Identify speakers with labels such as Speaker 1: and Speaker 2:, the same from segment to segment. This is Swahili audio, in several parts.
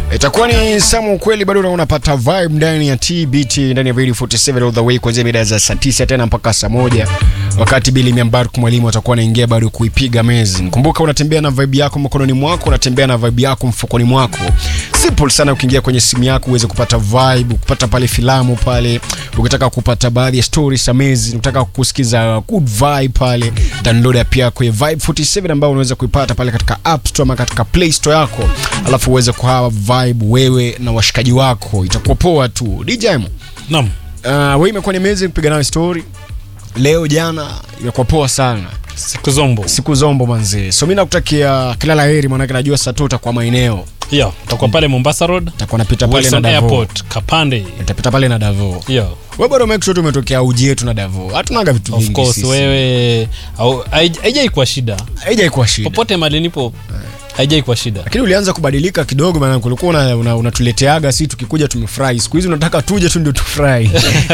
Speaker 1: itakuwa ni samu ukweli bado una- unapata vibe ndani ya tbt ndani ya radio 47 all the way kuanzia mida za saa 9 tena mpaka saa moja wakati bili miambark mwalimu atakuwa anaingia bado kuipiga mezi kumbuka unatembea na vibe yako mkononi mwako unatembea na vibe yako mfukoni mwako simple sana ukiingia kwenye simu yako uweze kupata vibe kupata pale filamu pale ukitaka kupata baadhi ya stories amazing ukitaka kusikiza good vibe pale download app yako ya vibe 47 ambayo unaweza kuipata pale katika app store ama katika play store yako alafu uweze kuhawa vibe wewe na washikaji wako itakuwa poa tu dj Mo,
Speaker 2: Naam.
Speaker 1: uh, wewe imekuwa ni amazing kupiga nayo story leo jana imekuwa poa sana
Speaker 2: Siku zombo.
Speaker 1: siku zombo manzee so mi nakutakia kila la heri maanake najua saa tu utakuwa maeneo
Speaker 2: Yeah, tutakuwa pale Mombasa Road.
Speaker 1: takuwa napita pale na
Speaker 2: Wilson
Speaker 1: davo
Speaker 2: Airport, Kapande.
Speaker 1: tapita pale na davo
Speaker 2: Yeah.
Speaker 1: we bado make sure tumetokea uji yetu na davo hatunaga vitu
Speaker 2: Of
Speaker 1: vingi
Speaker 2: course
Speaker 1: sisi.
Speaker 2: wewe au- haij- haijai kuwa shida.
Speaker 1: haijaikuwa shida
Speaker 2: Popote mali nipo haijai kuwa shida.
Speaker 1: lakini ulianza kubadilika kidogo maana kulikuwa una- una- unatuleteaga si tukikuja tumefurahi siku hizi unataka tuje tu ndio tufurahi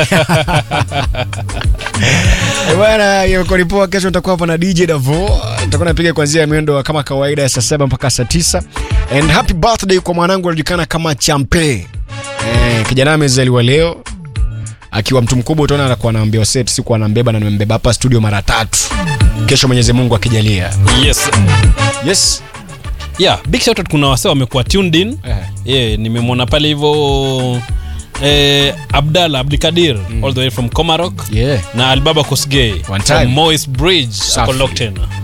Speaker 1: Eh, bwana imekuwa ni poa kesho nitakuwa hapa na dj davo nitakuwa napiga kuanzia miendo kama kawaida ya saa saba mpaka saa tisa and happy birthday kwa mwanangu anajulikana kama champe eh, kijana amezaliwa leo akiwa mtu mkubwa utaona anakuwa anaambiwa set siku anambeba na nimembeba hapa studio mara tatu kesho mwenyezi mungu akijalia
Speaker 2: Yes.
Speaker 1: yes
Speaker 2: Yeah, big shout out kuna wase wamekuwa tuned in.
Speaker 1: Eh.
Speaker 2: Yeah, nimemwona pale hivyo eh, Abdalla Abdikadir all the way from Komarok
Speaker 1: yeah
Speaker 2: na Albaba Kosgei
Speaker 1: One time.
Speaker 2: from Moist Bridge
Speaker 1: Safi.
Speaker 2: ako locked in.